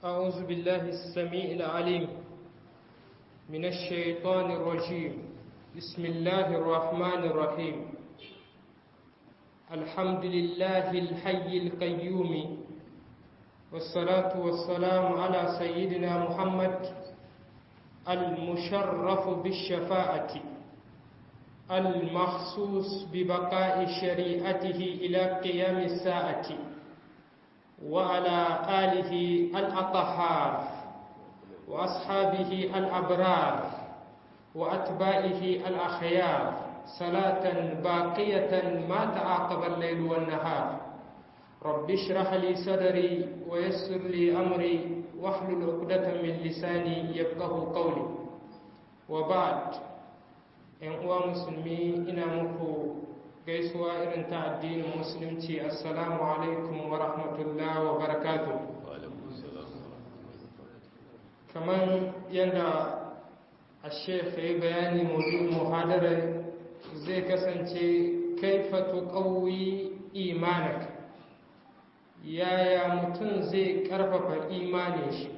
أعوذ بالله السميع العليم من الشيطان الرجيم بسم الله الرحمن الرحيم الحمد لله الحي القيوم والصلاة والسلام على سيدنا محمد المشرف بالشفاعة المخصوص ببقاء شريعته إلى قيام الساعة وعلى آله الأطهار وأصحابه الأبرار وأتباعه الأخيار صلاة باقية ما تعاقب الليل والنهار رب اشرح لي صدري ويسر لي أمري واحلل عقدة من لساني يفقه قولي وبعد ‘yan uwa musulmi ina muku gaisuwa irin ta addinin musulunci assalamu alaikum wa rahmatullah wa barakatu kamar yadda a shefa yi bayani mudu muhadarar zai kasance kaifatu ƙauyi imanak yaya mutum zai ƙarfafa imanin shi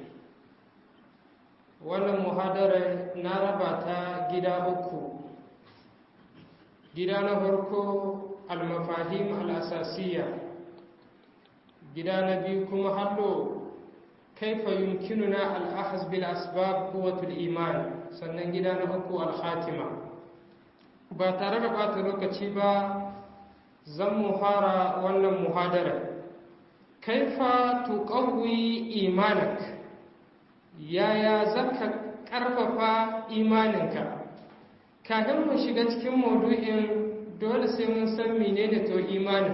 wannan muhadarar na raba ta gida uku gida na farko almafahim al'asasiya gida na biyu kuma hallo kaifa yumkinuna al'ahaz bil asbab quwwatul iman sannan gida na uku al-khatima ba tare da bata lokaci ba zan mu fara wannan muhadara kaifa tuqawwi imanak yaya zaka karfafa imaninka kafin mu shiga cikin maudu'in dole sai mun san menene to imani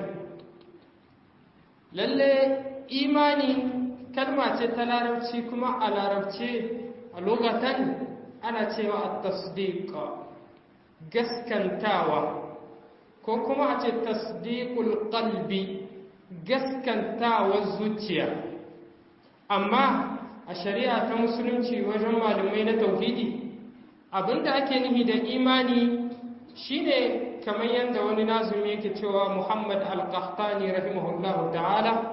lalle imani kalma ce ta larabci kuma a larabce a lokatan ana cewa a tasdiqa gaskantawa ko kuma a ce tasdiqul qalbi gaskantawa zuciya amma a shari'a ta musulunci wajen malamai na tauhidi abinda ake nufi da imani shine kamar yadda wani nazumi yake cewa Muhammad al-Qahtani rahimahullahu ta'ala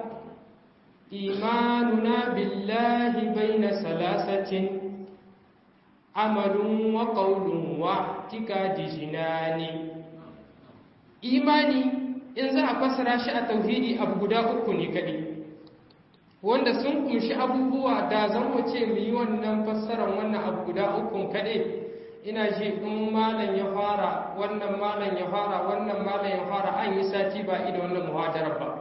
imanuna billahi baina salasatin amalun wa qawlun wa tikadi jinani imani in za a fassara shi a tauhidi abu guda uku ne kadai wanda sun kunshi abubuwa da zan mu ce mu yi wannan fassarar wannan abu guda uku kadai ina ji in malam ya fara wannan malam ya fara wannan malam ya fara an yi sati ba ida wannan muhadarar ba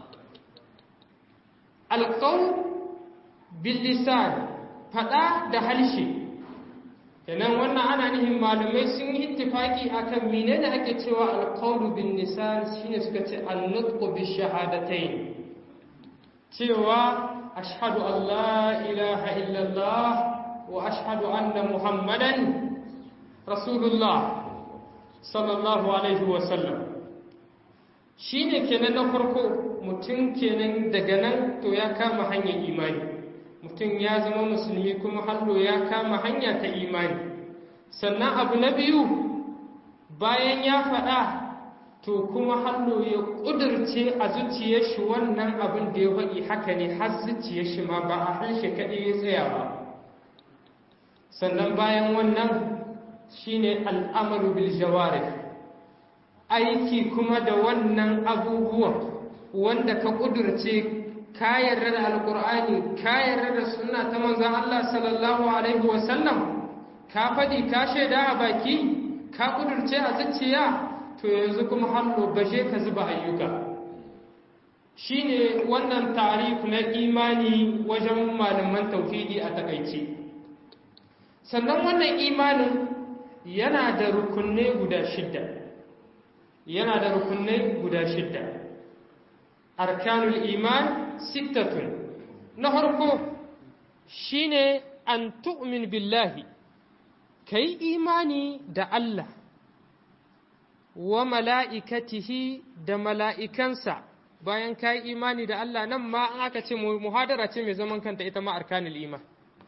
alƙaun billisan faɗa da halshe kenan wannan ana nihin malamai sun yi ittifaki akan menene ake cewa alƙaunu bin nisan shine suka ce annutqu bi shahadatayn cewa ashhadu an la ilaha illallah wa ashhadu anna muhammadan rasulullah sallallahu alaihi wasallam shi ne kenan na farko mutum kenan daga nan to ya kama hanyar imani mutum ya zama musulmi kuma hallo ya kama hanya ta imani sannan abu na biyu bayan ya faɗa to kuma hallo ya ƙudurce a zuciyar shi wannan abin da ya faɗi haka ne har zuciyar shi ma ba a harshe kaɗai ya tsaya ba sannan bayan wannan shine al'amaru bil jawarih aiki kuma da wannan abubuwan wanda ka ƙudurce ka yarda da alƙur'ani ka yarda da suna ta manzan Allah sallallahu alaihi wasallam ka faɗi ka shaida a baki ka ƙudurce a zuciya to yanzu kuma hannu bashe ka zuba ayyuka shine wannan tarif na imani wajen malaman tauhidi a takaice sannan wannan imanin yana da rukunai guda shidda yana da rukunai guda shidda arkanul iman sittatun na farko shine an tu'min billahi kai imani da Allah wa mala'ikatihi da mala'ikansa bayan kai imani da Allah nan ma an aka ce muhadara ce mai zaman kanta ita ma arkanul iman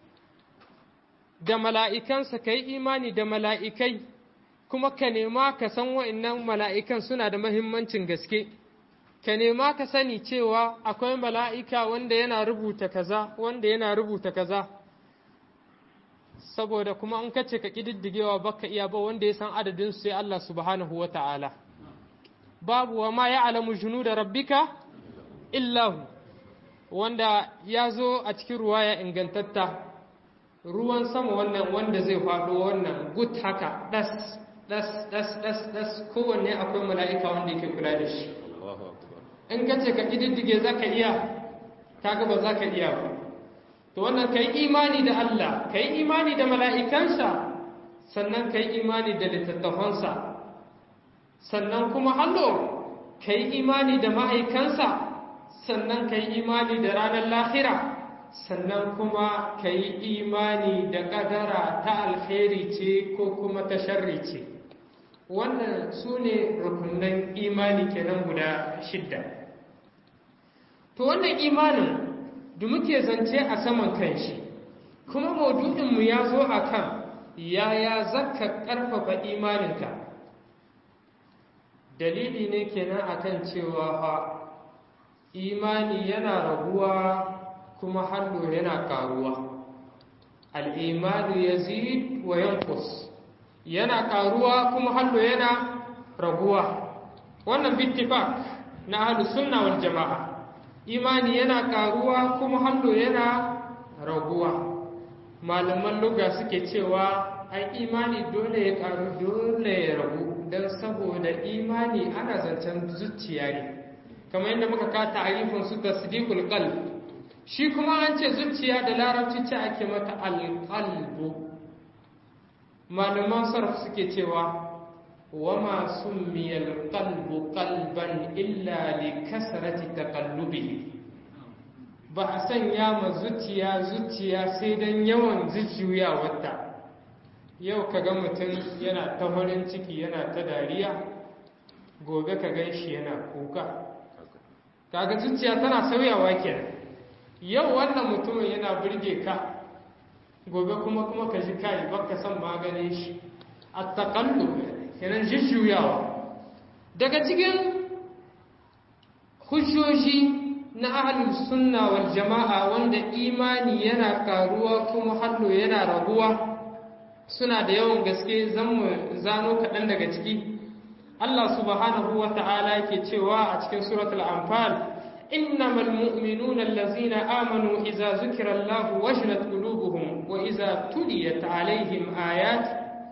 da mala'ikansa ka yi imani da mala'ikai kuma ka nema ka san wa'innan mala'ikan suna da mahimmancin gaske ka nema ka sani cewa akwai mala'ika wanda yana rubuta kaza wanda yana rubuta kaza saboda kuma an kace ka ƙididdigewa baka iya ba wanda ya san adadin sai Allah subhanahu wa ta'ala babu wa ma ya alamu junu da rabbika illahu wanda ya zo a cikin ruwaya ingantatta ruwan sama wannan wanda zai faɗo wannan gut haka ɗas ɗas ɗas ɗas ɗas kowanne akwai mala'ika wanda yake kula da shi in ka ce ka ƙididdige za ka iya kaga ba za ka iya ba to wannan ka yi imani da Allah ka yi imani da mala'ikansa sannan ka yi imani da littattafansa sannan kuma hallo ka yi imani da ma'aikansa sannan ka yi imani da ranar lahira sannan kuma ka yi imani da ƙadara ta alheri ce ko kuma ta sharri ce wannan su ne rukunan imani kenan guda shidda to wannan imanin da muke zance a saman kanshi kuma maudu'inmu ya zo a kan yaya zaka ƙarfafa imaninka dalili ne kenan akan cewa fa imani yana raguwa kuma hallo yana karuwa al'imanu yazid wa yankus yana karuwa kuma hallo yana raguwa wannan bittifak na ahlus sunna wal jama'a imani yana karuwa kuma hallo yana raguwa malaman luga suke cewa ai imani dole ya karu dole ya ragu don saboda imani ana zancen zuciya ne kamar yadda muka ka ta'arifin su tasdiqul qalb shi kuma an ce zuciya da larabci ce ake mata alqalbu malaman sarf suke cewa wama summiya alqalbu qalban illa li kasrati taqallubihi ba a sanya ma zuciya zuciya sai dan yawan zuciyawarta yau ka ga mutum yana ta farin ciki yana ta dariya gobe ka gan shi yana kuka kaga zuciya tana sauyawa kenan yau wannan mutumin yana birge ka gobe kuma kuma ka ji kai baka san maganin shi at-taqallub kenan jujjuyawa daga cikin hujjoji na ahlus sunna wal jama'a wanda imani yana karuwa kuma hallo yana raguwa suna da yawan gaske zan mu zano kaɗan daga ciki Allah subhanahu wa ta'ala yake cewa a cikin suratul anfal innamal mu'minuna allazina amanu idza zukira Allah wajilat qulubuhum wa idza tuliyat alaihim ayat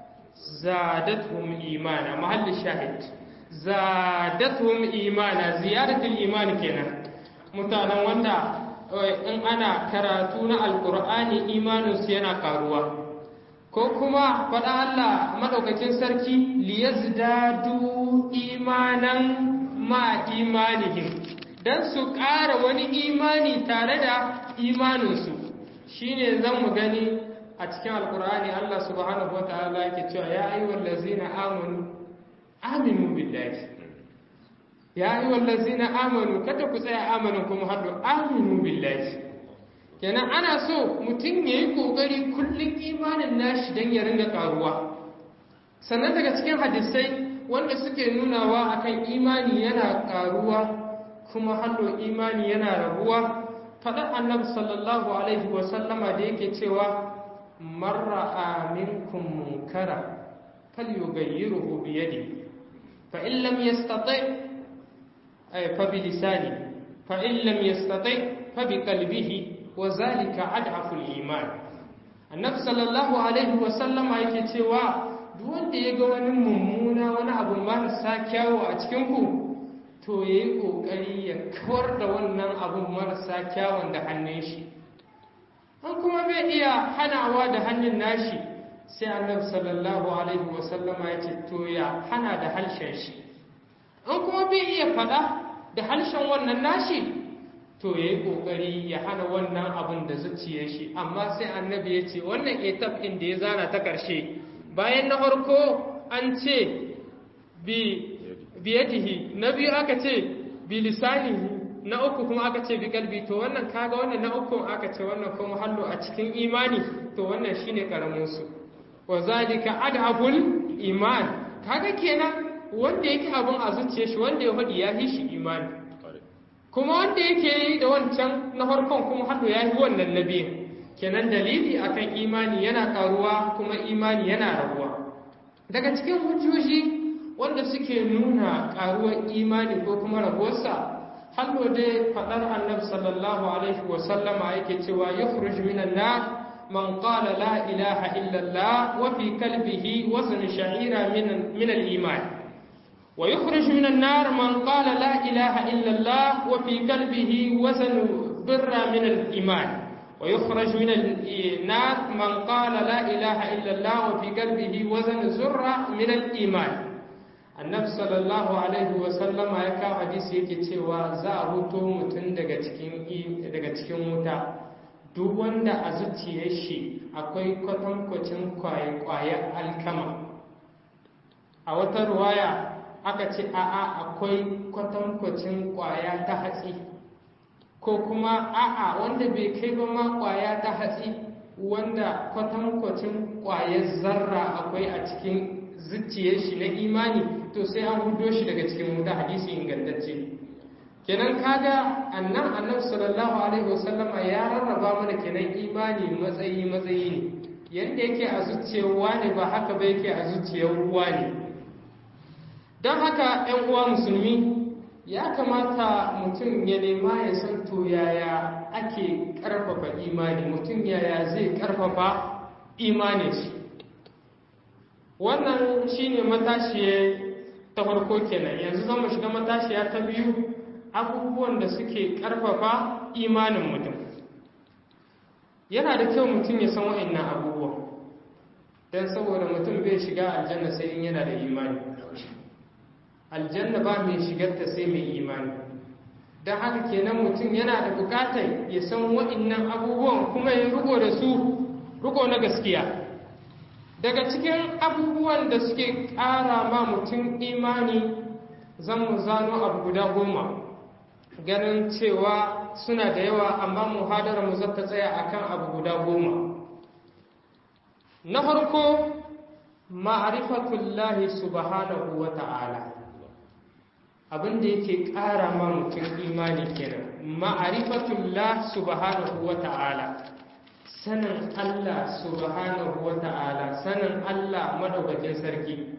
zadatuhum imana mahalli shahid zadatuhum imana ziyaratul iman kenan mutanen wanda in ana karatu na alqur'ani imaninsu yana karuwa ko kuma faɗa Allah maɗaukakin sarki liyazdadu imanan ma imanihim don su ƙara wani imani tare da imaninsu shine zan mu gani a cikin alkur'ani Allah subhanahu wa ta'ala yake cewa ya ayi wallazina amanu aminu billahi ya ayi wallazina amanu kada ku tsaya amanu kuma haddu aminu billahi kenan ana so mutum ya yi ƙoƙari kullum imanin nashi don ya ringa ƙaruwa sannan daga cikin hadisai wanda suke nunawa akan imani yana ƙaruwa kuma hallo imani yana raguwa faɗar annabi sallallahu alaihi wasallama da yake cewa marra minkum munkara falyughayyiruhu bi yadi fa in lam yastati fa bi lisani fa in lam yastati fa bi qalbihi وذلك أضعف الإيمان النبي صلى الله عليه وسلم yake cewa duk wanda ya ga wani mummuna wani abu marasa kyawu a cikin ku to yayi kokari ya kawar da wannan abun marasa kyawun da hannun shi an kuma bai iya hanawa da hannun nashi sai annabi sallallahu alaihi wasallama ya ce to ya hana da harshen shi an kuma bai iya faɗa da harshen wannan nashi to ya yi ƙoƙari ya hana wannan abin da zuciyar shi amma sai annabi ya ce wannan etap ɗin da ya zana ta ƙarshe bayan na farko an ce bi biyadihi na biyu aka ce bi lisanihi na uku kuma aka ce bi kalbi to wannan kaga wannan na uku aka ce wannan kuma hallo a cikin imani to wannan shine karamin su wa zalika adhabul iman kaga kenan wanda yake abin a zuciyar shi wanda ya faɗi ya fi shi imani kuma wanda yake yi da wancan na farkon kuma hannu ya yi wannan na biyu kenan dalili akan imani yana karuwa kuma imani yana rabuwa daga cikin hujjoji wanda suke nuna karuwar imani ko kuma rabuwarsa hannu dai faɗar annabi sallallahu alaihi wasallama yake cewa yukhruj minan nar من قال لا إله إلا الله وفي قلبه وزن شعيرة من, من الإيمان ويخرج من النار من قال لا إله إلا الله وفي قلبه وزن بر من الإيمان ويخرج من النار من قال لا إله إلا الله وفي قلبه وزن زرة من الإيمان annabi sallallahu alaihi wasallam ya kawo hadisi yake cewa za a huto mutum daga cikin daga cikin wuta duk wanda a zuciyar shi akwai kwatankwacin kwaye-kwaye alkama a wata ruwaya aka ce a'a akwai kwatankwacin kwaya ta hatsi ko kuma a'a wanda bai kai ba ma kwaya ta hatsi wanda kwatankwacin kwayar zarra akwai a cikin zuciyar shi na imani to sai an hudo shi daga cikin wuta hadisi ingantacce kenan kaga annan annabi sallallahu alaihi wasallama ya rarraba mana kenan imani matsayi matsayi ne yanda yake a zuciyar wani ba haka ba yake a zuciyar ruwa ne don haka yan uwa musulmi ya kamata mutum ya nema ya san to yaya ake karfafa imani mutum yaya zai karfafa imanin shi wannan shine matashiya ta farko kenan yanzu zama shiga matashiya ta biyu abubuwan da suke ƙarfafa imanin mutum yana da kyau mutum ya san wa'annan abubuwan don saboda mutum bai shiga aljanna sai in yana da imani aljanna ba mai shigarta sai mai imani don haka kenan mutum yana da bukatar ya san wa'annan abubuwan kuma ya riko da su riko na gaskiya daga cikin abubuwan da suke ƙara ma mutum imani zan mu zano abu guda goma ganin cewa suna da yawa amma muhadara mu zata tsaya akan abu guda goma na farko ma'rifatullahi subhanahu wa ta'ala abin da yake ƙara ma mutum imani kenan ma'rifatullah subhanahu wa ta'ala sanin Allah subhanahu wa ta'ala sanin Allah madaukakin sarki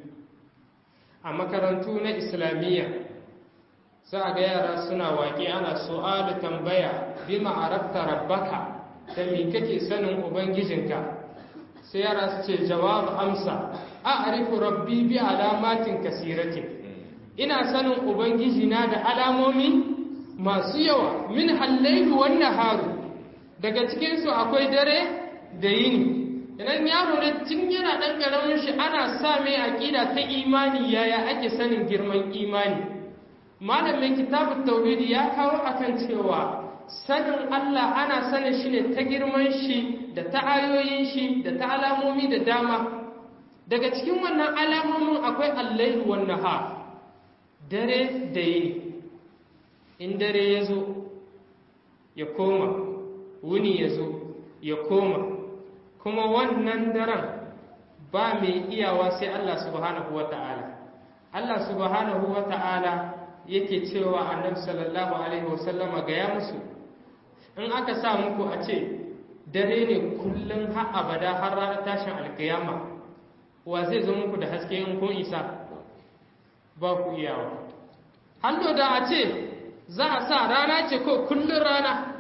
a makarantu na islamiyya za a ga yara suna waƙe ana su'alu tambaya bi ma'arafta rabbaka da me kake sanin ubangijinka sai yara su ce jawabu amsa a arifu rabbi bi alamatin kasiratin ina sanin ubangijina da alamomi masu yawa min hallailu wan naharu daga cikin su akwai dare da yini idan yaro ne tun yana dan karamin shi ana sa mai aqida ta imani yaya ake sanin girman imani malamin kitabun tauhidi ya kawo akan cewa sanin Allah ana sanin shi ne ta girman shi da ta ayoyin shi da ta alamomi da dama daga cikin wannan alamomin akwai allaihu wan nahar dare da yini in dare ya zo ya koma wuni ya zo ya koma kuma wannan daren ba mai iyawa sai Allah subhanahu wa ta'ala Allah subhanahu wa ta'ala yake cewa annabi sallallahu alaihi wasallama gaya musu in aka sa muku a ce dare ne kullum har abada har ranar tashin alkiyama wa zai zo muku da haske in kun isa ba ku iyawa hannu da a ce za a sa rana ce ko kullum rana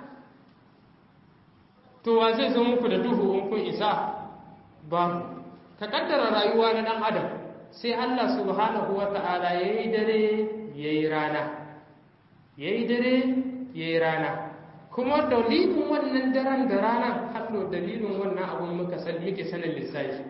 to wa zai zo muku da duhu in kun isa ba ka kaddara rayuwa na dan adam sai Allah subhanahu wa ta'ala ya yi dare ya yi rana ya yi dare ya yi rana kuma dalilin wannan daren da ranar haɗo dalilin wannan abin muka muke sanin lissafi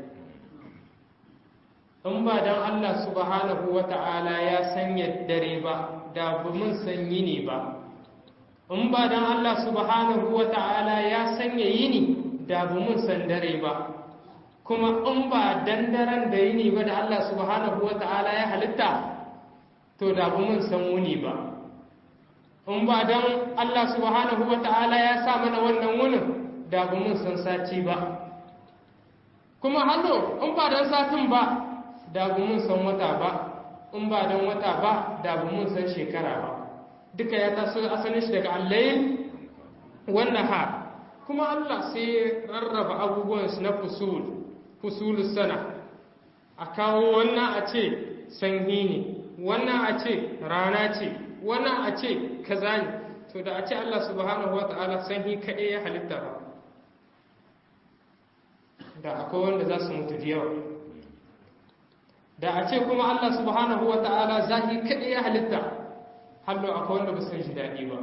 in ba don Allah subhanahu wa ta'ala ya sanya dare ba da bu mun san yini ba in ba don Allah subhanahu wa ta'ala ya sanya yini da bu mun san dare ba kuma in ba dan daren da yini ba da Allah subhanahu wa ta'ala ya halitta to da bu mun san wuni ba in ba dan Allah subhanahu wa ta'ala ya sa mana wannan wunin da bu mun san sati ba kuma hallo in ba dan satin ba da bu mun san wata ba in ba dan wata ba da bu mun san shekara ba duka ya taso asalin shi daga allayin wannan ha kuma Allah sai rarraba abubuwan su na fusul fusulus sana a kawo wannan a ce sanyi ne wannan a ce rana ce wannan a ce kaza ne to da a ce Allah subhanahu wata'ala sanyi kaɗai ya halitta ba da akwai wanda za su mutu da yawa da a ce kuma Allah subhanahu wata'ala zahi kaɗai ya halitta hallo akwai wanda ba san shi daɗi ba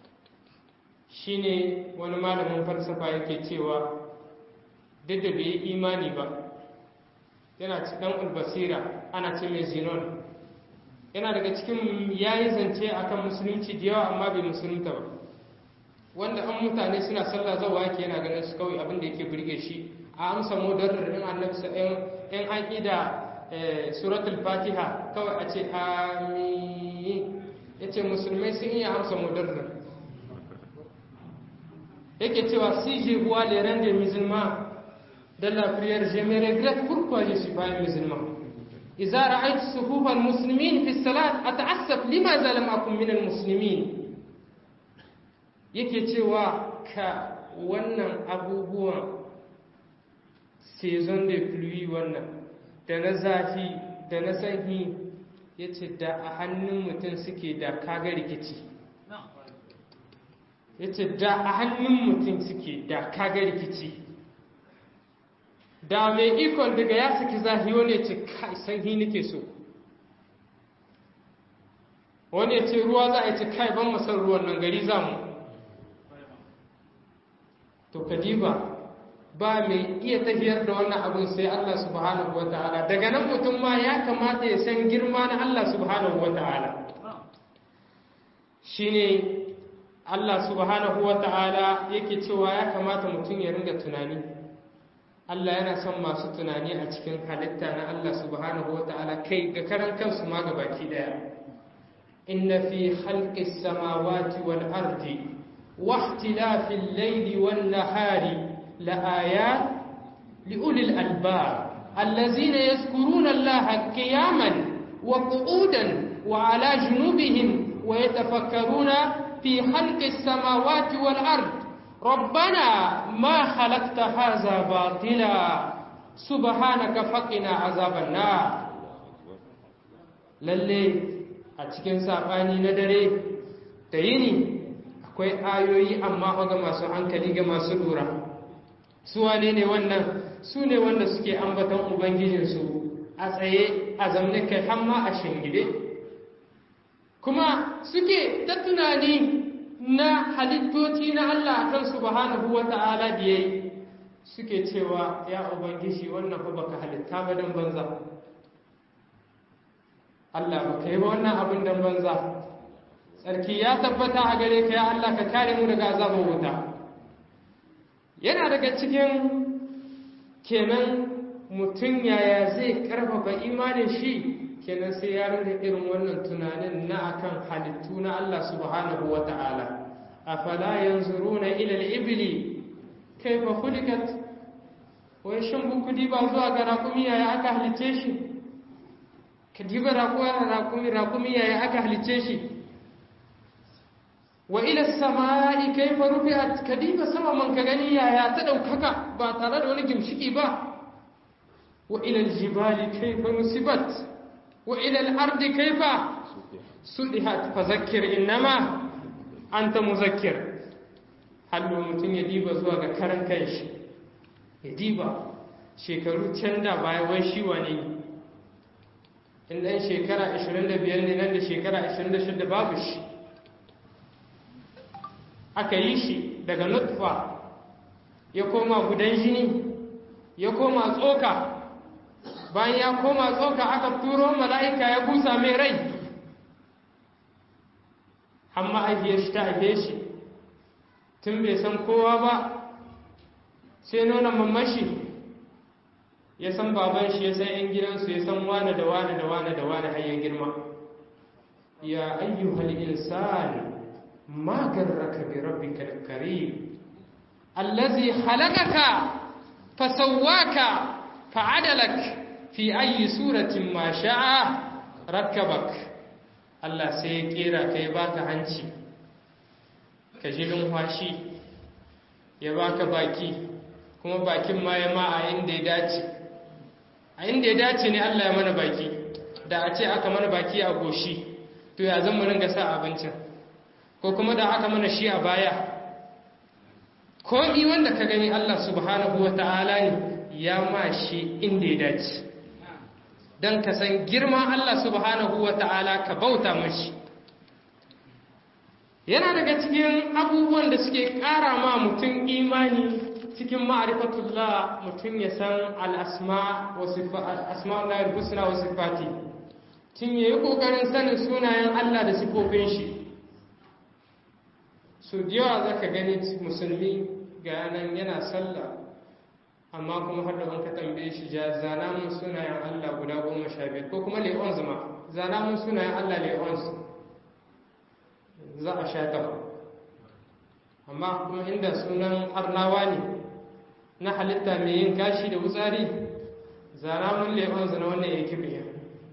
shine wani malamin falsafa yake cewa duk da bai yi imani ba yana ci dan ulbasira ana ce mai zinon yana daga cikin yayi zance akan musulunci da yawa amma bai musulunta ba wanda an mutane suna sallah zawa yake yana ganin su kawai abin da yake burge shi a amsa mudarrar in annabi sa in an ida suratul fatiha kawai a ce amin yace musulmai sun iya amsa mudarrar yake cewa si je vois les rangs des musulmans de la prière je me regrette pourquoi je suis pas un musulman إذا رأيت صفوف المسلمين في الصلاة أتعسف لماذا لم أكن من المسلمين yake cewa ka wannan abubuwan saison de pluie wannan da na zafi da na sanyi ya ce da a hannun mutum suke da kaga rikici ya ce da a hannun mutum suke da kaga rikici da mai ikon daga ya saki zahi wani ya ce kai sanyi nake so wani ya ce ruwa za a ce kai ban masar ruwan nan gari za mu to kadiba ba mai iya tafiyar da wannan abin sai Allah subhanahu wa ta'ala daga nan mutum ma ya kamata ya san girma na Allah subhanahu wa ta'ala shine Allah subhanahu wa ta'ala yake cewa ya kamata mutum ya ringa tunani Allah yana son masu tunani a cikin halitta na Allah subhanahu wa ta'ala kai ga karan kansu ma ga baki daya inna fi khalqis samawati wal ardi wa ikhtilafil layli wan nahari la ayat li ulil albab allazina yadhkuruna Allah qiyaman wa qu'udan wa ala junubihim wa yatafakkaruna fi khalqis samawati wal ardi ربنا ما خلقت هذا باطلا سبحانك فقنا عذاب النار lalle a cikin saɓani na dare da yini akwai ayoyi amma ga masu hankali ga masu lura su wane ne wannan su ne wanda suke ambaton ubangijinsu a tsaye a zamne kai hamma a shingide kuma suke ta tunani na halittoci na Allah a kan subhanahu wa ta'ala da yayi suke cewa ya ubangiji wannan fa baka halitta ba dan banza Allah baka yi ba wannan abin dan banza sarki ya tabbata a gare ka ya Allah ka kare mu daga azabar wuta yana daga cikin kenan mutum yaya zai karfafa imanin shi kenan sai ya rinda irin wannan tunanin na akan halittu na Allah subhanahu wa ta'ala afala yanzuruna ila al-ibli kayfa khuliqat wai shin buku diba zuwa ga rakumi yaya aka halice shi ka diba rakumi rakumi yaya aka halice shi wa ila samai kayfa rufi'at ka diba sama man ka gani yaya ta daukaka ba tare da wani gimshiki ba wa ila al-jibali kayfa nusibat وإلى الأرض كيف سدحت فذكر إنما أنت مذكر هل mutum ya diba zuwa ga karan kanshi ya diba shekaru can da baya wai shi wane in ɗan shekara 25 ne nan da shekara 26 babu shi aka yi shi daga nutfa ya koma gudan jini ya koma tsoka bayan ya koma tsoka aka turo mala'ika ya busa mai rai amma aifiyar shi ta aife shi tun bai san kowa ba sai nuna mamashi ya san baban shi ya san ‘yan gidansu ya san wane da wane da wane da wane har ya girma ya ayyuhal insan ma garraka bi rabbikal karim allazi halakaka fasawwaka fa'adalak fi ayi suratin ma sha'a rakkabak Allah sai ya kera ka ya baka hanci ka ji lumfashi ya baka baki kuma bakin ma ya ma a inda ya dace a inda ya dace ne Allah ya mana baki da a ce aka mana baki a goshi to ya zan mu ringa sa abincin ko kuma da aka mana shi a baya ko i wanda ka gani Allah subhanahu wa ta'ala ne ya ma shi inda ya dace don ka san girman Allah subhanahu wa ta'ala ka bauta mashi yana daga cikin abubuwan da suke ƙara ma mutum imani cikin ma'arifatullah mutum ya san al'asma Allah husna wa sifati tun yayi ƙoƙarin sanin sunayen Allah da sifofin shi su yawa za ka gani musulmi ga yanan yana sallah amma kuma har da an ka tambaye shi ja zana mun sunayen Allah guda goma sha biyar ko kuma le'on zama zana mun sunayen Allah le'on za a sha gaba amma kuma inda sunan arnawa ne na halitta mai yin gashi da wutsari zana mun le'on zana wannan ya kibiya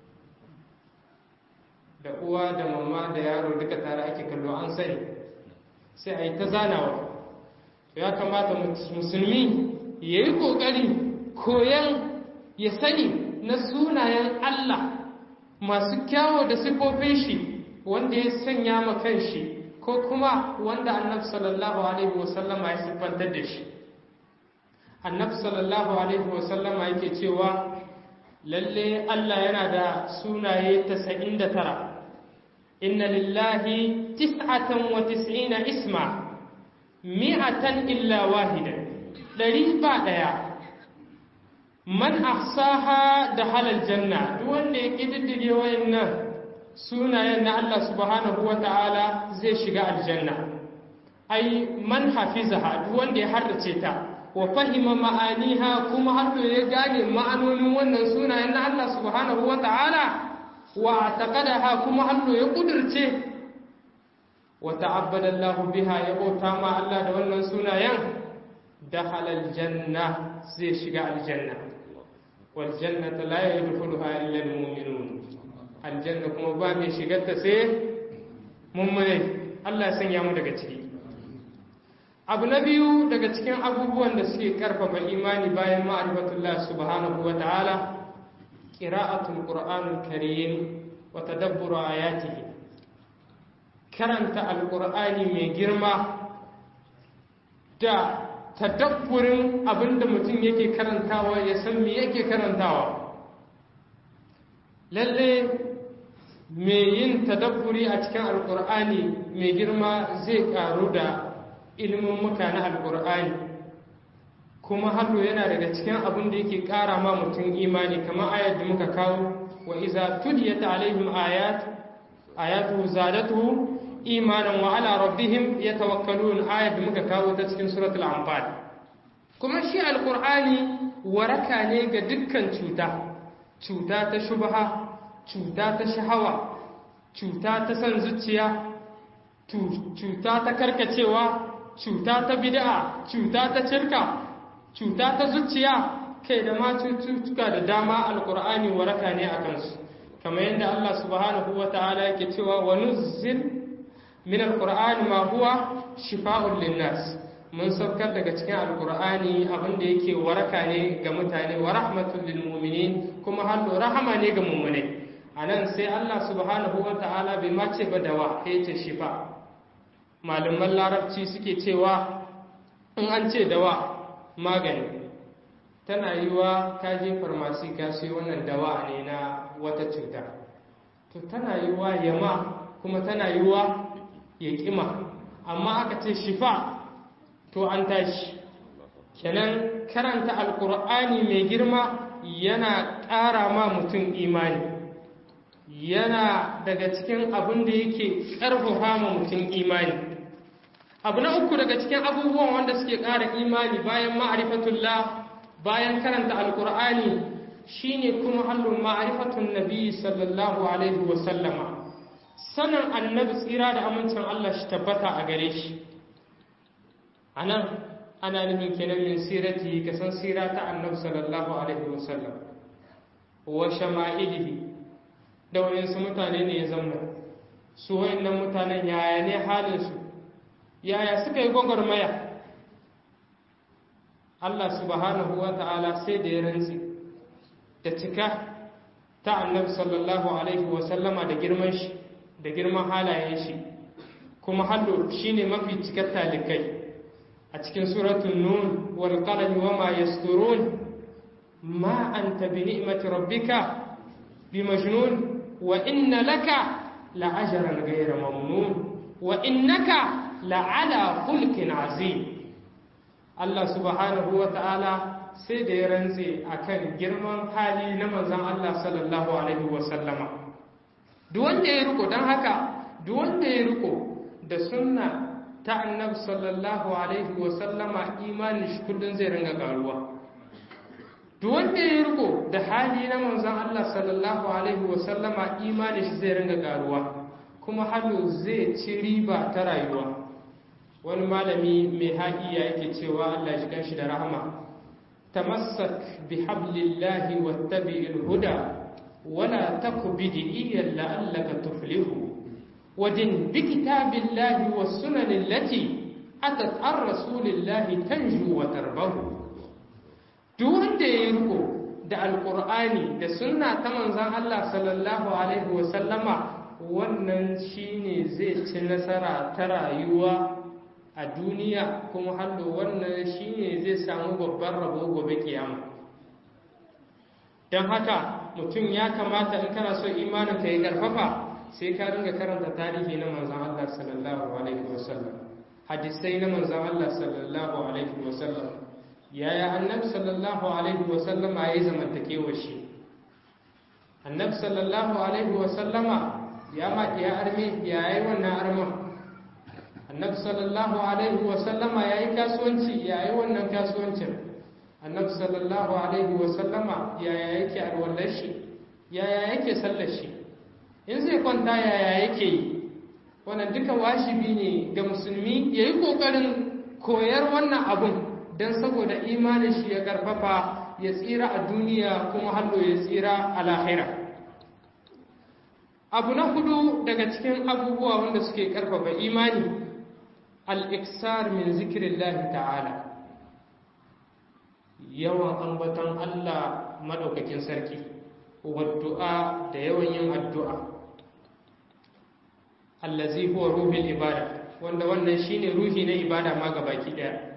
da uwa da mamma da yaro duka tare ake kallo an sani sai a yi ta zanawa ya kamata musulmi ya yi ƙoƙari koyan ya sani na sunayen Allah masu kyawo da siffofin shi wanda ya sanya ma shi ko kuma wanda annab sallallahu alaihi wasallama ya siffantar da shi annab sallallahu alaihi wasallama yake cewa lalle Allah yana da sunaye 99 inna lillahi tis'atan wa tis'ina isma mi'atan illa wahida ɗari ba ɗaya man ahsaha da halal janna duk wanda ya ƙididdige wayannan sunayen na Allah subhanahu wa ta'ala zai shiga aljanna ai man hafizaha duk wanda ya harrace ta wa fahima ma'aniha kuma har ya gane ma'anonin wannan sunayen na Allah subhanahu wa ta'ala wa taqadaha kuma har ya kudirce wa ta'abbada Allah biha ya bauta ma Allah da wannan sunayen dakhala aljanna zai shiga aljanna wal jannata la yadkhuluha illa almu'minun aljanna kuma ba mai shigar ta sai mummune Allah ya sanya mu daga ciki abu na biyu daga cikin abubuwan da suke karfafa imani bayan ma'rifatullah subhanahu wa ta'ala qira'atul qur'anul karim wa tadabbur ayatihi karanta alqur'ani mai girma da tadabburin abinda mutum yake karantawa ya san me yake karantawa lalle mai yin tadabburi a cikin alkur'ani mai girma zai karu da ilimin muka na alkur'ani kuma hallo yana daga cikin abin da yake kara ma mutum imani kamar ayat da muka kawo wa iza tuliyat alaihim ayat ayatu zadatuhu imanan wa ala rabbihim yatawakkalun ayat da muka kawo ta cikin suratul anfal kuma shi alqur'ani waraka ne ga dukkan cuta cuta ta shubha cuta ta shahawa cuta ta san zuciya cuta ta karkacewa cuta ta bid'a cuta ta shirka cuta ta zuciya kai da ma cututtuka da dama alqur'ani waraka ne akan su kamar yadda Allah subhanahu wataala yake cewa wa nuzzil min alqur'ani ma huwa shifa'un linnas mun saukar daga cikin alqur'ani abinda yake waraka ne ga mutane wa rahmatul lil mu'minin kuma hallo rahama ne ga mu'minai anan sai Allah subhanahu wataala bai ma ce ba dawa sai ce shifa malaman larabci suke cewa in an ce dawa magani tana yiwa ka je farmasi ka sai wannan dawa ne na wata cuta to tana yiwa yama kuma tana yiwa ya ƙima amma aka ce shifa to an tashi kenan karanta alkur'ani mai girma yana ƙara ma mutum imani yana daga cikin abin da yake ƙarfafa ma mutum imani abu na uku daga cikin abubuwan wanda suke ƙara imani bayan ma'arifatullah bayan karanta alkur'ani shine kuma hallun ma'arifatun nabi sallallahu alaihi wasallama sanin annabi tsira da amincin Allah shi tabbata a gare shi a nan ana nufin kenan min sirati ka san sira ta annabi sallallahu alaihi wasallam wa shama'ilihi da wayansu mutane ne ya zamna su wayannan mutanen yaya ne halinsu yaya suka yi gwagwarmaya Allah subhanahu wa ta'ala sai da ya rantsi da cika ta annabi sallallahu alaihi wa sallama da girman shi da girman halayen shi kuma hallo shine mafi cikar talikai a cikin suratul nun wal qalami wama yasturun ma anta bi ni'mati rabbika bi majnun wa inna laka la ajran ghayra mamnun wa innaka la ala khulqin azim Allah subhanahu wa ta'ala sai da ya rantse akan girman hali na manzon Allah sallallahu alaihi wa sallama duk wanda ya riko dan haka duk wanda ya riko da sunna ta annabi sallallahu alaihi wa sallama imanin shi kullun zai ringa karuwa duk wanda ya riko da hali na manzon Allah sallallahu alaihi wa sallama imanin shi zai ringa karuwa kuma halu zai ci riba ta rayuwa wani malami mai haƙiya yake cewa Allah shi kanshi da rahama tamassak bi hablillahi wattabi'il huda wala taku bid'iyyan la'allaka tuflihu ودن بكتاب الله والسنن التي أتت عن رسول الله تنجو وتربه دون يركو da alƙur'ani da sunna ta manzan Allah sallallahu alaihi wasallama wannan shine zai ci nasara ta rayuwa a duniya kuma hallo wannan shine zai samu babban rabo gobe kiyama don haka mutum ya kamata in kana so imanin ka yi karfafa sai ka ringa karanta tarihi na manzan Allah sallallahu alaihi wasallam hadisai na manzan Allah sallallahu alaihi wasallam yaya annabi sallallahu alaihi wasallam ya yi zamantakewa shi annabi sallallahu alaihi wasallama ya ma ya arme ya yi wannan arman annabi sallallahu alaihi wasallama ya yi kasuwanci ya yi wannan kasuwancin annabi sallallahu alaihi wasallama yaya yake alwallar shi yaya yake sallar shi in zai kwanta yaya yake yi wannan duka washibi ne ga musulmi ya yi ƙoƙarin koyar wannan abun don saboda imanin shi ya karfafa ya tsira a duniya kuma hallo ya tsira a lahira abu na hudu daga cikin abubuwa wanda suke karfafa imani al-iksar min zikirin ta'ala yawan ambaton Allah madaukakin sarki waddu'a da yawan yin addu'a allazi huwa ruhul ibada wanda wannan shine ruhi na ibada ma gabaki daya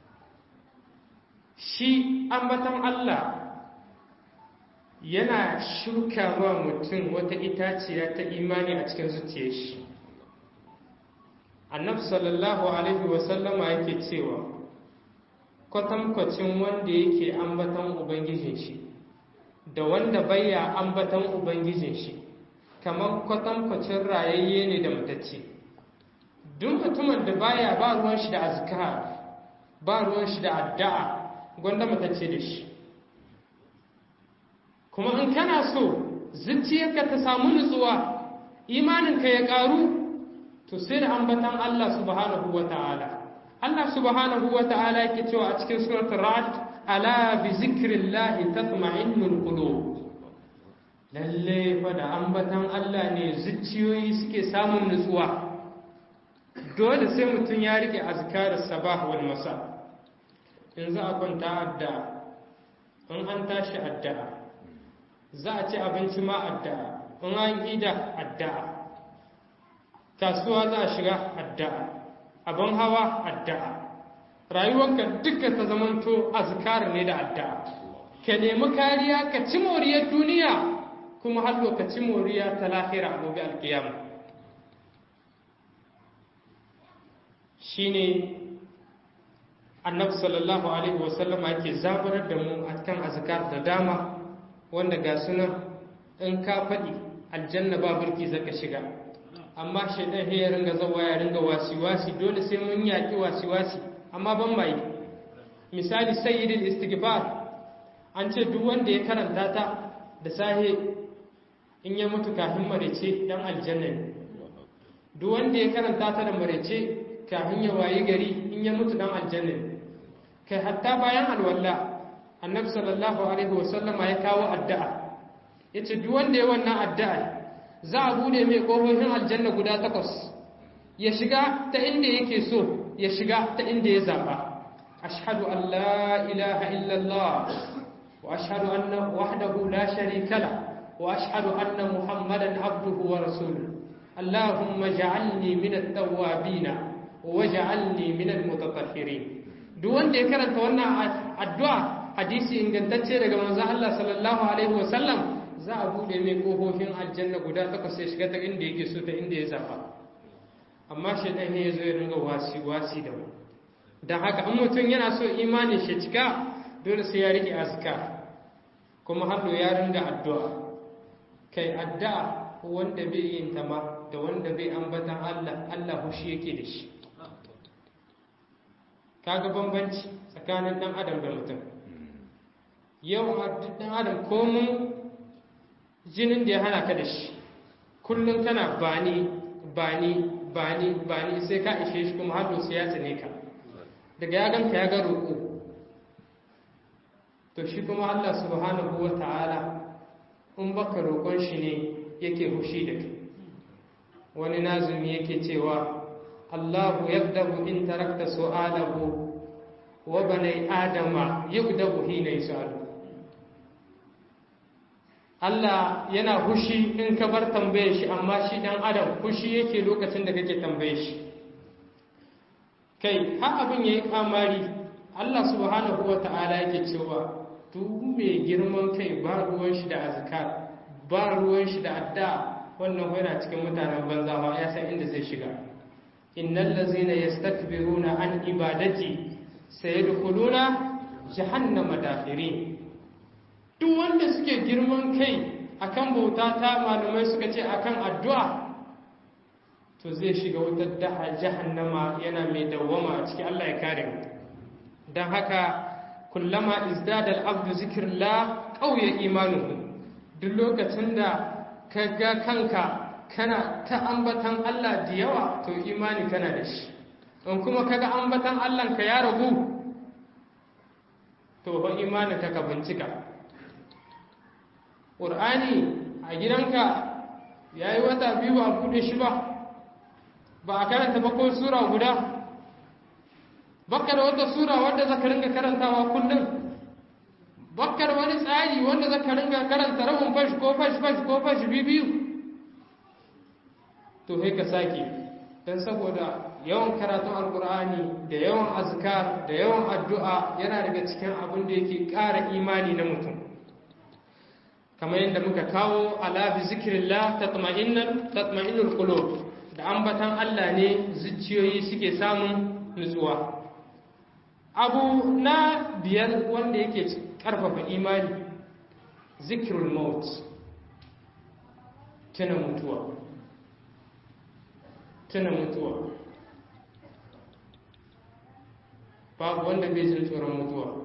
shi ambaton Allah yana shuka wa mutum wata itaciya ta imani a cikin zuciyar shi annabi sallallahu alaihi wasallama yake cewa kwatankwacin wanda yake ambaton ubangijin shi da wanda baya ambaton ubangijin shi kamar kwatankwacin rayayye ne da matacce duk mutumin da baya ba ruwan shi da azkar ba ruwan shi da addu'a gwanda matacce da shi kuma in kana so zuciyarka ta samu nutsuwa imaninka ya karu to sai da ambatan Allah subhanahu wa ta'ala Allah subhanahu wa ta'ala yake cewa a cikin suratul ra'd ala bi zikrillahi tatma'innul qulub lalle fa da ambatan Allah ne zuciyoyi suke samun nutsuwa dole sai mutum ya rike azkar sabah wal masa in za a kwanta addu'a in an tashi addu'a za a ci abinci ma addu'a in an ida addu'a kasuwa za a shiga addu'a abin hawa addu'a rayuwarka duka ta zamanto azkar ne da addu'a ka nemi kariya ka ci moriyar duniya kuma har ka ci moriya ta lahira gobe alkiyama shine annabi sallallahu alaihi wasallama yake zabarar da mu a kan azkar da dama wanda ga sunan in ka faɗi aljanna ba burki zaka shiga amma shaidan ya ringa zawa ya ringa wasi-wasi dole sai mun yaƙi wasi-wasi amma ban mai misali sayyidul istighfar an ce duk wanda ya karanta ta da sahe in ya mutu kafin marece dan aljanna ne duk wanda ya karanta ta da marece kafin ya wayi gari in ya mutu dan aljanna ne kai hatta bayan alwala annabi sallallahu alaihi wasallama ya kawo addu'a yace duk wanda ya wannan addu'a za a bude mai ƙofofin aljanna guda takwas ya shiga ta inda yake so ya shiga ta inda ya zaɓa ashhadu an la ilaha illallah wa ashhadu anna wahdahu la sharika la wa ashhadu anna muhammadan abduhu wa rasuluhu allahumma ja'alni min at-tawwabin wa ja'alni min al-mutatahhirin duk wanda ya karanta wannan addu'a hadisi ingantacce daga manzon Allah sallallahu alaihi wa sallam za a bude mai kofofin aljanna guda takwas sai shiga ta inda yake so ta inda ya zaba amma shaitan ne ya zo ya ringa wasi wasi da mu don haka an mutum yana so imanin shi cika dole sai ya rike azkar kuma hannu ya ringa addu'a kai addu'a wanda bai yin ta ma da wanda bai ambatan Allah Allah hushi yake da shi kaga bambanci tsakanin dan adam da mutum yau dan adam komun jinin da ya hana ka da shi kullum kana bani bani bani bani sai ka ishe shi kuma har sai ya tsane ka daga ya ganka ya ga roƙo to shi kuma Allah subhanahu wa ta'ala in baka roƙon shi ne yake hushi da kai wani nazumi yake cewa Allahu yaqdabu in tarakta su'alahu wa bani adama yaqdabu hina yusalu Allah yana hushi in ka bar tambaye shi amma shi dan adam hushi yake lokacin da kake tambaye shi kai har abin yayi kamari Allah subhanahu wata'ala yake cewa duk mai girman kai ba ruwan shi da azkar ba ruwan shi da adda wannan yana cikin mutanen banza ma ya san inda zai shiga innal ladzina yastakbiruna an ibadati sayadkhuluna jahannama dakhirin duk wanda suke girman kai akan bauta ta malamai suka ce akan addu'a to zai shiga wutar daha jahannama yana mai dawwama a cikin Allah ya kare mu dan haka kullama izdada al-abdu zikrillah qawiya imanuhu duk lokacin da ka ga kanka kana ta ambatan Allah da yawa to imani kana da shi in kuma kaga ambatan Allah ka ya ragu to ba imani ka ka bincika ƙur'ani a gidanka ya yi wata biyu ba a buɗe shi ba ba a karanta ba ko sura guda baka da wata sura wadda zaka ringa karantawa kullum baka da wani tsari wanda zaka ringa karanta rabin fashi ko fashi fashi ko fashi biyu to sai ka sake don saboda yawan karatun alkur'ani da yawan azkar da yawan addu'a yana daga cikin abin da yake ƙara imani na mutum kamar yadda muka kawo ala bi zikrillah tatma'innal tatma'innul qulub da ambatan Allah ne zuciyoyi suke samun nutsuwa abu na biyar wanda yake karfafa imani zikrul maut tuna mutuwa tuna mutuwa babu wanda bai jin tsoron mutuwa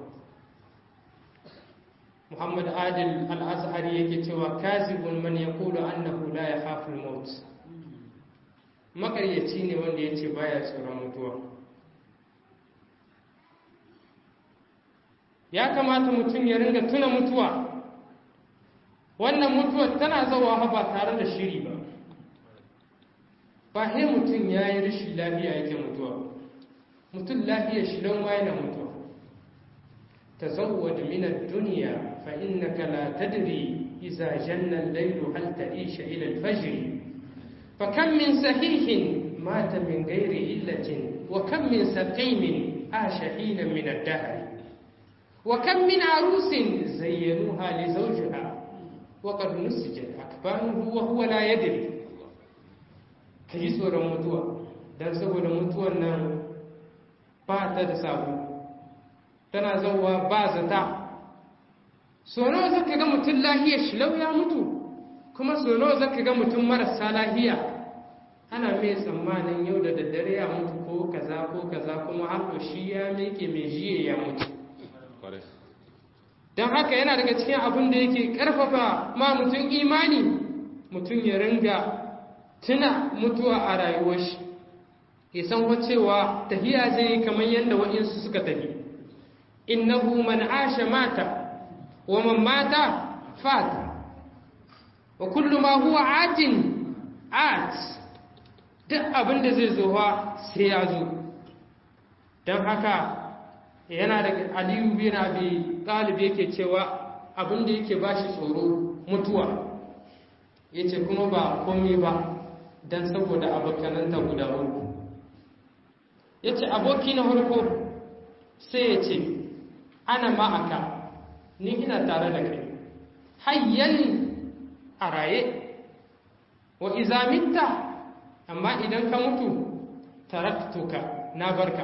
muhammad adil al-azhari yake cewa kazibun man yaqulu annahu la yakhafu al-maut makaryaci ne wanda yace baya tsoron mutuwa ya kamata mutum ya ringa tuna mutuwa wannan mutuwar tana zawa ba tare da shiri ba ba he mutum ya yi rashin lafiya yake mutuwa mutum lafiya shi don waye na mutuwa تزود من الدنيا فإنك لا تدري إذا جن الليل هل تعيش إلى الفجر فكم من صحيح مات من غير علة وكم من سقيم عاش حينا من الدهر وكم من عروس زينوها لزوجها وقد نسجت أكفانه وهو لا يدري كي سورة متوى dan saboda mutuwan nan ba ta da sabo tana zauwa ba zata so nawa zaka ga mutum lahiya shilau ya mutu kuma so nawa zaka ga mutum marasa lahiya ana mai tsammanin yau da daddare ya mutu ko kaza ko kaza kuma har shi ya meke mai jiye ya mutu don haka yana daga cikin abin da yake karfafa ma mutum imani mutum ya ringa tuna mutuwa a rayuwar shi ya san wacewa tafiya zai kamar yadda waɗansu suka tafi innahu man asha mata wa man mata fata wa kullu ma huwa atin at duk abin da zai zowa sai ya zo don haka yana da aliyu bin abi talib yake cewa abin da yake bashi tsoro mutuwa yace kuma ba komai ba don saboda abokananta guda uku yace aboki na farko sai ya ce ana ma'aka ni ina tare da kai hayyan a raye wa izamitta amma idan ka mutu taraktuka na barka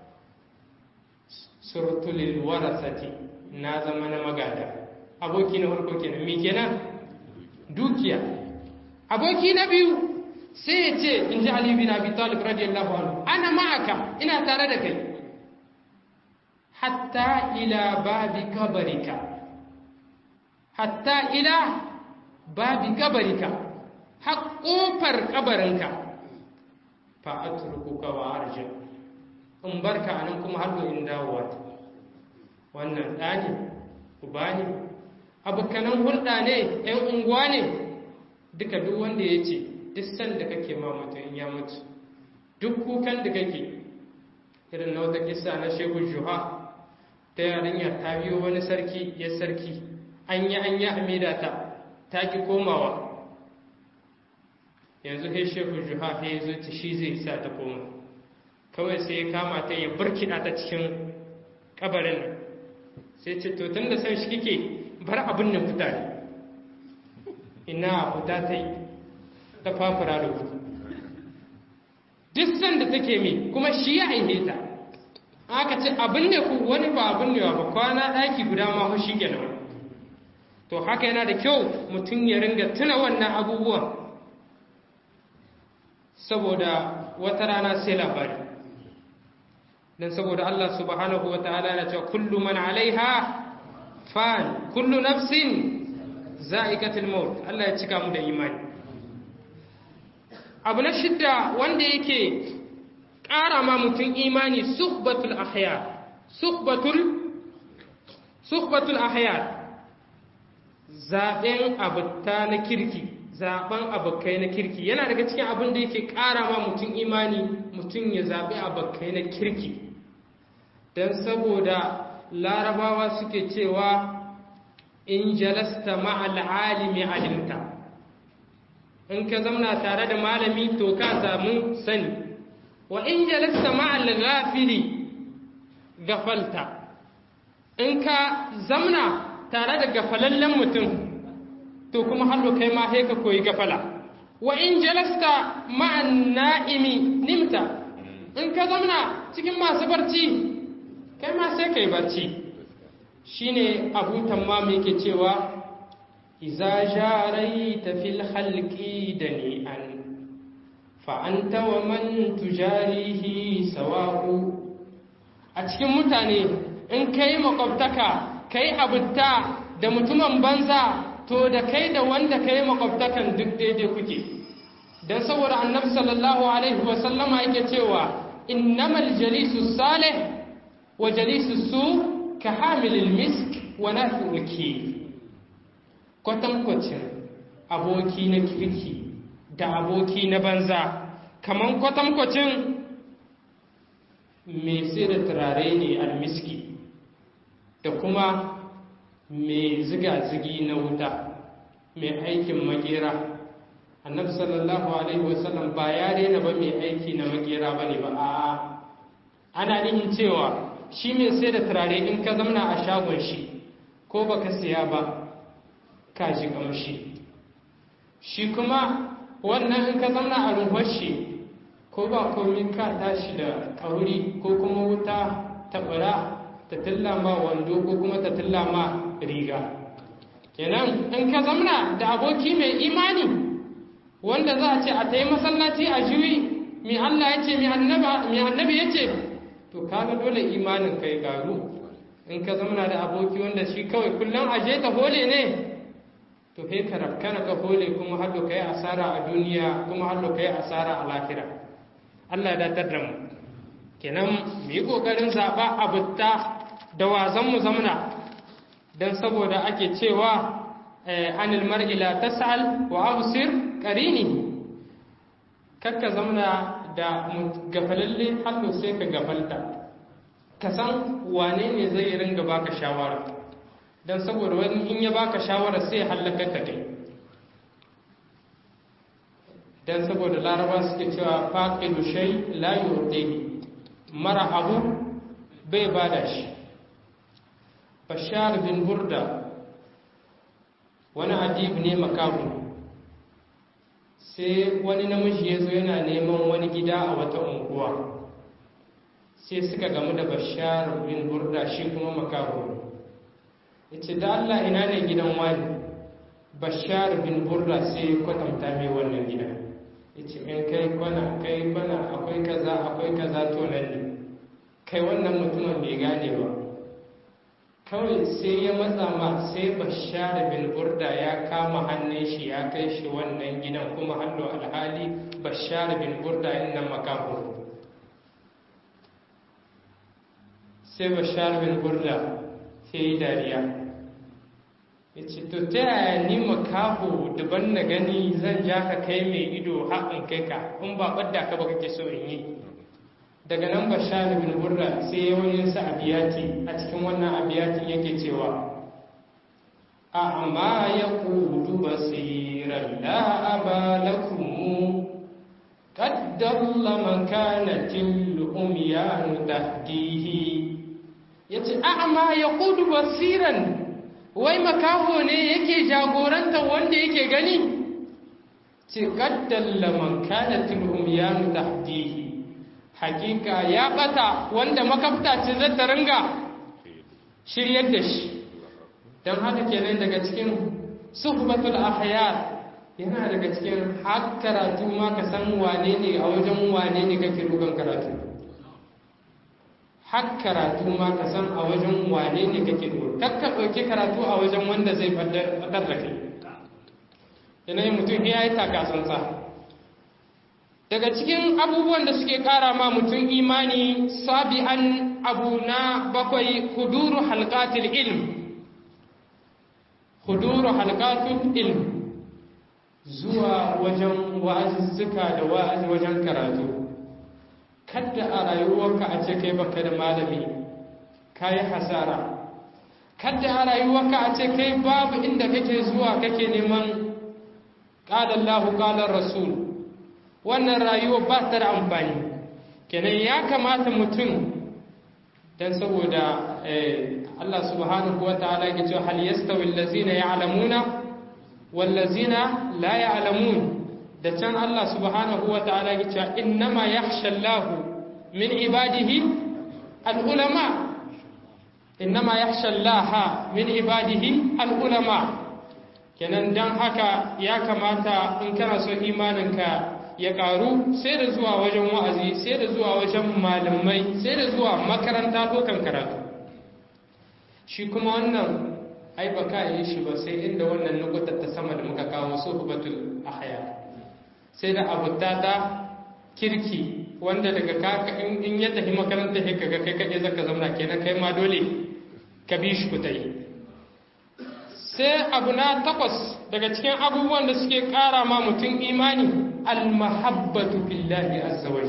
surtulil warasati na zama na magada aboki na farko kenan me kenan dukiya aboki na biyu sai ya ce in ji Ali bin Abi Talib radiyallahu anhu ana ma'aka ina tare da kai hatta ila babi kabarika hatta ila babi kabarika har kofar kabarinka fa atrukuka wa arji in barka anan kuma har in dawowa wannan ɗani uba ne abokanan hulɗa ne ‘yan unguwa ne duka duk wanda ya ce duk sanda kake ma mutum ya mutu duk kukan da kake irin na wata kisa na shehu juha ta yarinya ta biyo wani sarki ya sarki an yi an yi amida ta ta ki komawa yanzu kai shehu juha ya zo ta shi zai sa ta koma kawai sai ya kama ta ya burkina ta cikin kabarin nan sai ce to tun da san shi kike bar abin nan fita ne ina fita ta yi ta fafura da gudu duk sanda take mi kuma shi ya aihe ta aka ce abin ne ku wani ba abin ne ba kwana ɗaki guda ma hushi kenan to haka yana da kyau mutum ya ringa tuna wannan abubuwan saboda wata rana sai labari dan saboda Allah subhanahu wa ta'ala na cewa kullu man alaiha fan kullu nafsin za'ikatul maut Allah ya cika mu da imani abu na shidda wanda yake ƙara ma mutum imani suhbatul ahyar suhbatul suhbatul ahyar zaben abuta na kirki zaben abokai na kirki yana daga cikin abin da yake ƙara ma mutum imani mutum ya zaɓi abokai na kirki don saboda larabawa suke cewa in jalasta ma'al alimi alimta in ka zamna tare da malami to ka samu sani wa in jalasta ma'al ghafili gafalta in ka zamna tare da gafalallen mutum to kuma hallo kai ma sai ka koyi gafala wa in jalasta ma'an na'imi nimta in ka zamna cikin masu barci kai ma sai kai barci shine abu tammam yake cewa iza jaraita fil khalqi dani'an fa anta wa man tujarihi sawa'u a cikin mutane in kai makwabtaka kai abutta da mutumin banza to da kai da wanda kai makwabtakan duk daidai kuke dan saboda annabi sallallahu alaihi wa sallama yake cewa innamal jalisu salih wa jalisu su ka hamilil misk wa nafi'ul ki kwatankwacin aboki na kirki da aboki na banza kaman kwatankwacin mai sai da turare ne almiski da kuma mai ziga-zigi na wuta mai aikin makera annabi sallallahu alaihi wasallam ba ya daina ba mai aiki na makera ba ne ba a ana nihin cewa shi mai sai da turare in ka zamna a shagon shi ko baka siya ba ka ji kamshi shi kuma wannan in ka zamna a ruhuwar shi ko ba komi ka tashi da kauri ko kuma wuta ta bara ta tillama wando ko kuma ta tillama riga kenan in ka zamna da aboki mai imani wanda za a ce a ta yi masallaci a juyi mai Allah ya ce mai annabi ya ce to kaga dole imanin kai garu in ka zamna da aboki wanda shi kawai kullum aje ta hole ne to sai ka rafkana ka hole kuma har kai asara a duniya kuma har kai asara a lahira Allah ya datar da mu kenan mu yi kokarin zaba abutta da wazan mu zamna dan saboda ake cewa anil mar'i la tas'al wa absir qarini kakka zamna da gafalalle hannu sai ka gafalta ka san wane ne zai ringa baka shawara dan saboda wani in ya baka shawara sai ya halaka ka kai dan saboda laraba suke cewa faqidu shay la yu'tihi mara abu bai bada shi bashar bin burda wani adib ne makabu sai wani namiji ya zo yana neman wani gida a wata unguwa sai suka gamu da bashar bin burda shi kuma makabu ya ce da allah ina ne gidan wani bashar bin burda sai kwatanta mai wannan gida ya ce in kai kwana kai kwana akwai kaza akwai kaza to nan ne kai wannan mutumin bai gane ba kawai sai ya matsa ma sai bashar bin burda ya kama hannun shi ya kai shi wannan gidan kuma hannu alhali bashar bin burda inda makaho sai bashar bin burda sai yi dariya ya ce to ta yaya ni makaho daban na gani zan ja ka kai mai ido haƙin kai ka in ba ɓadda ka ba kake so in yi daga nan bashar bin burra sai yawaninsa abiyati a cikin wannan abiyatin yake cewa a amma ya kudu basiran la'aba lakumu kaddalla makanatin umyanu tahdihi ya ce a amma ya kudu basiran wai makaho ne yake jagoranta wanda yake gani ce kaddalla makanatin umyanu tahdihi hakika ya bata wanda makafta ce zai ta ringa shiryar da shi don haka kenan daga cikin suhbatul ahyar yana daga cikin har karatu ma ka san wane ne a wajen wane ne kake dukan karatu har karatu ma ka san a wajen wane ne kake dukan kakka ɗauki karatu a wajen wanda zai fadar da kai yanayin mutum ya yi takasansa daga cikin abubuwan da suke ƙara ma mutum imani sabi'an abu na bakwai huduru halkatul ilm huduru halkatul ilm zuwa wajen wa'azuzzuka da wa'azi wajen karatu kadda a rayuwarka a ce kai baka da malami ka yi hasara kadda a rayuwarka a ce kai babu inda kake zuwa kake neman ƙalallahu ƙalar rasul wannan rayuwa ba ta da amfani kenan ya kamata mutum don saboda Allah subhanahu wa ta'ala ya ce hal yastawi allazina ya'lamuna wal ladzina la ya'lamun da can Allah subhanahu wa ta'ala ya ce innama yakhsha Allah min ibadihi al ulama innama yakhsha Allah min ibadihi al ulama kenan dan haka ya kamata in kana so imaninka ya karu sai da zuwa wajen wa'azi sai da zuwa wajen malamai sai da zuwa makaranta ko kan karatu shi kuma wannan ai ba ka yi shi ba sai inda wannan nukutar ta sama da muka kawo suhbatul ahya sai da abuta ta kirki wanda daga ka in ya tafi makaranta sai kaga kai kaje zaka zauna kenan kai ma dole ka bi shi kutai sai abu na takwas daga cikin abubuwan da suke kara ma mutum imani almahabbatu billahi azza wa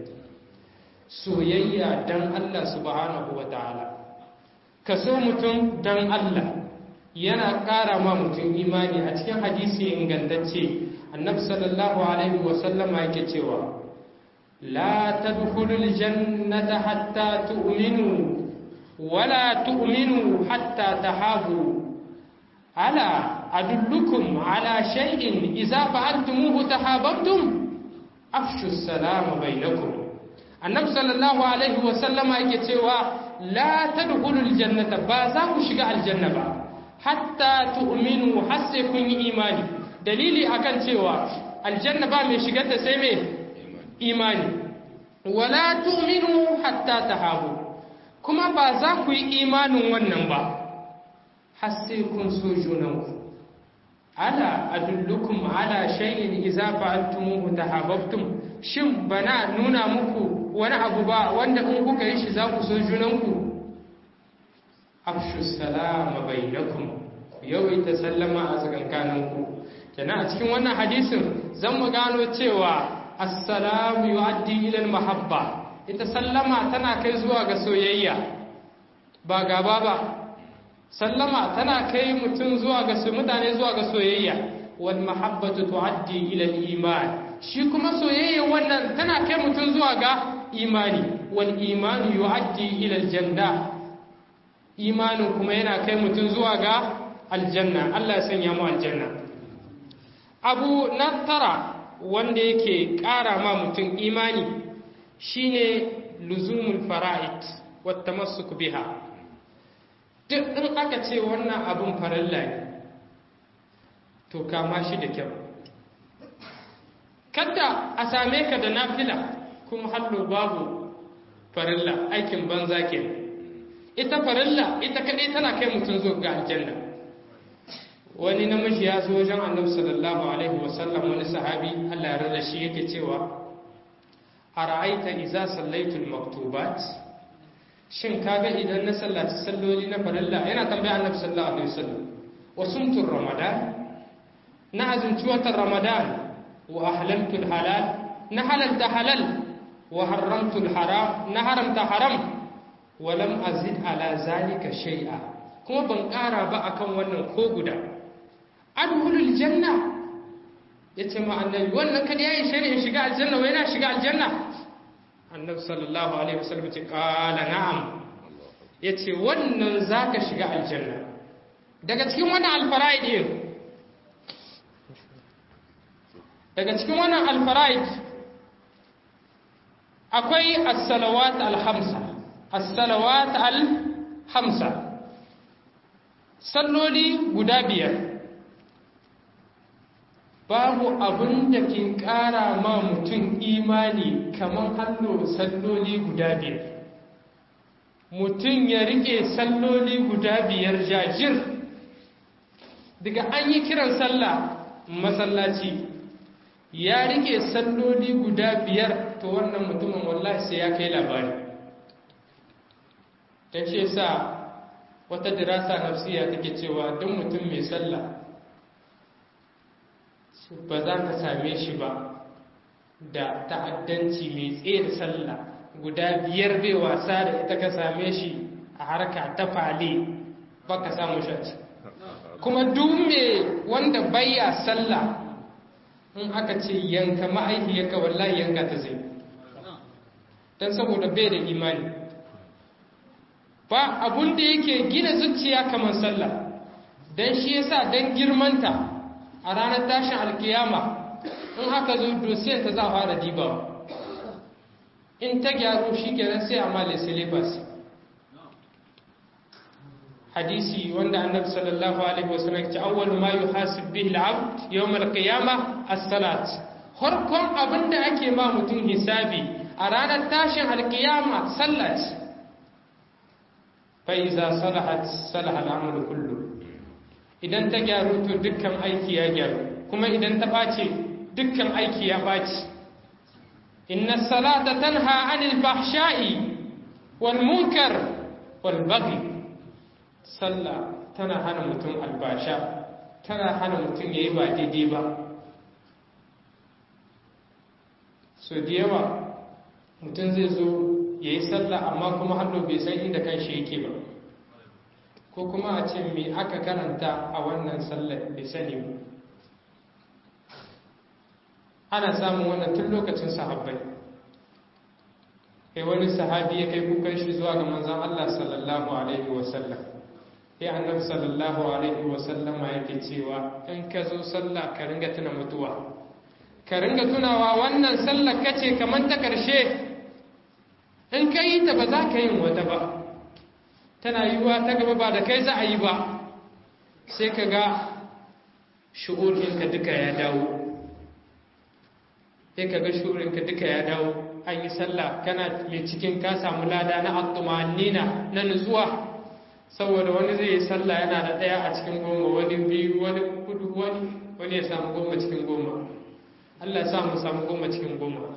soyayya dan Allah subhanahu wa ta'ala ka so mutum dan Allah yana ƙara ma mutum imani a cikin hadisi ingantacce annabi sallallahu alaihi wa sallama yake cewa la tadkhulul jannata hatta tu'minu wala tu'minu hatta tahabu ala adullukum ala shay'in idza fa'altumuhu tahabbtum afshu salama bainakum annabi sallallahu alaihi wa sallama yake cewa la tadkhulul jannata ba za ku shiga aljanna ba hatta tu'minu har sai kun yi imani dalili akan cewa aljanna ba mai shigar ta sai mai imani wala tu'minu hatta tahabu kuma ba za ku yi imanin wannan ba har sai kun so junanku ala adullukum ala shay'in idza fa'altumuhu tahabbtum shin bana nuna muku wani abu ba wanda in kuka yi shi za ku so junanku afshu salama bainakum yawaita sallama a tsakankaninku kenan a cikin wannan hadisin zan mu gano cewa assalamu yu'addi ila mahabba ita sallama tana kai zuwa ga soyayya ba gaba ba sallama tana kai mutum zuwa ga mutane zuwa ga soyayya wal mahabbatu tu'addi ila iman shi kuma soyayya wannan tana kai mutum zuwa ga imani wal imanu yu'addi ila aljanna imanin kuma yana kai mutum zuwa ga aljanna Allah ya sanya mu aljanna abu na tara wanda yake ƙara ma mutum imani shine luzumul fara'id wata masu biha duk in aka ce wannan abin farilla ne to kama shi da kyau kada a same ka da nafila kuma hallo babu farilla aikin banza ke ita farilla ita kaɗai tana kai mutum zo ga aljanna wani namiji ya zo wajen annabi sallallahu alaihi wasallam wani sahabi Allah ya rada shi yake cewa ara'aita idza sallaitu al-maktubat shin kaga idan na sallaci salloli na farilla yana tambaya annabi sallallahu alaihi wasallam wa sumtu ramadan na azumci watan ramadan wa ahlaltu al-halal na halalta halal wa haramtu al-haram na haramta haram wa lam azid ala zalika shay'a kuma ban ƙara ba akan wannan ko guda adkhulul janna yace ma annabi wannan kada yayi shari'in shiga aljanna wai na shiga aljanna annabi sallallahu alaihi wasallam ce qala na'am yace wannan zaka shiga aljanna daga cikin wannan alfara'id din daga cikin wannan alfara'id akwai as-salawat al-khamsa as-salawat al-khamsa salloli guda biyar babu abin da ke ƙara ma mutum imani kamar hallo salloli guda biyar mutum ya rike salloli guda biyar jajir daga an yi kiran sallah masallaci ya rike salloli guda biyar to wannan mutumin wallahi sai ya kai labari ta ce sa wata dirasa nafsiya take cewa duk mutum mai sallah ba za ka same shi ba da ta'addanci mai tsaye sallah guda biyar bai wasa da ita ka same shi a harka ta fale ba ka samu shi kuma dume wanda bayya sallah in aka ce yanka ma'aikiyarka wallahi yanka ta zai don saboda bai da imani ba abun da yake gina zuciya kamar sallah don shi yasa don girmanta a ranar tashin alkiyama in aka zo dosiyar ta za a fara dibawa in ta gyaru shi kenan sai a male syllabus hadisi wanda annabi sallallahu alaihi wasallam ce awwal ma yuhasib bihi al-abd yawm al-qiyama as-salat harkon abinda ake ma mutum hisabi a ranar tashin alkiyama sallat fa iza salahat salaha al-amalu kullu idan ta gyaru to dukkan aiki ya gyaru kuma idan ta ɓace dukkan aiki ya ɓace inna salata tanha anil fahsha'i wal munkar wal baghi sallah tana hana mutum albasha tana hana mutum yayi ba daidai ba so da yawa mutum zai zo yayi sallah amma kuma hannu bai san inda kanshi yake ba ko kuma a ce me aka karanta a wannan sallar bai sani ba ana samun wannan tun lokacin sahabbai kai wani sahabi ya kai kukan shi zuwa ga manzan Allah sallallahu alaihi wasallam sai annabi sallallahu alaihi wasallam yake cewa in ka zo sallah ka ringa tuna mutuwa ka ringa tunawa wannan sallar kace kamar ta karshe in ka yi ta ba za ka yin wata ba tana yiwuwa ta gaba ba da kai za a yi ba sai ka ga shi'urinka duka ya dawo sai ka ga shi'urinka duka ya dawo an yi sallah kana mai cikin ka samu lada na attumanina na nutsuwa saboda wani zai yi sallah yana da ɗaya a cikin goma wani biyu wani kudu wani wani ya samu goma cikin goma Allah ya samu samu goma cikin goma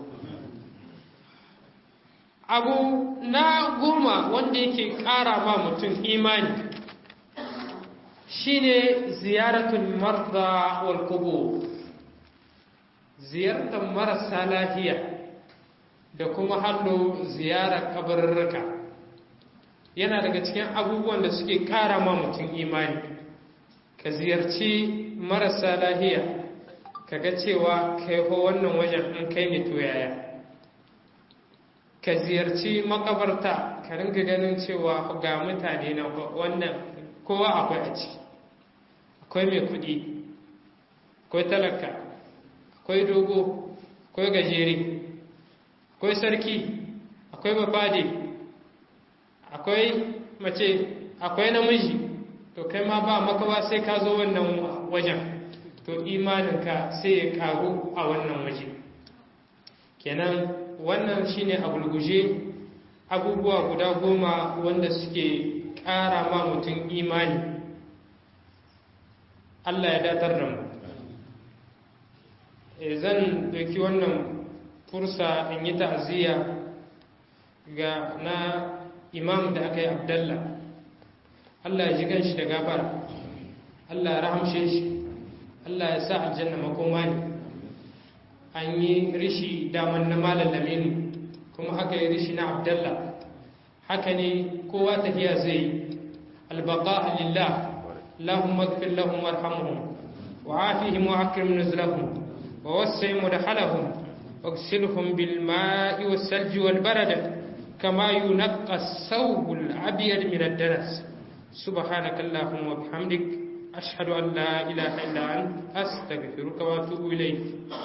abu na goma wanda yake ƙara ma mutum imani shine ziyaratul marda wal qubur ziyartar marasa lafiya da kuma hallo ziyarar kabarurruka yana daga cikin abubuwan da suke ƙara ma mutum imani ka ziyarci marasa lafiya ka ga cewa kai ho wannan wajen an kai ne to yaya ka ziyarci makabarta ka ringa ganin cewa ga mutane na wannan kowa akwai a ciki akwai mai kudi akwai talaka akwai dogo akwai gajere akwai sarki akwai bafade akwai mace akwai namiji to kai ma ba makawa sai ka zo wannan wajen to imaninka sai ya karu a wannan waje kenan wannan shine a gulguje abubuwa guda goma wanda suke ƙara ma mutum imani Allah ya datar da mu zan doki wannan fursa in yi ta'aziyya ga na imam da aka yi abdallah Allah ya ji ganshi da gafara Allah ya rahamshe shi Allah ya sa aljanna makoma ne an yi rishi daman na malam lamini kuma aka yi rishi na abdallah haka ne kowa tafiya zai yi albaka lillah lahum magfir lahum warhamhum wa afihim wa akrim nuzlahum wa wasi' mudkhalahum واغسلهم بالماء والثلج والبرد كما ينقى الثوب الأبيض من الدنس سبحانك اللهم وبحمدك أشهد أن لا إله إلا أنت أستغفرك وأتوب إليك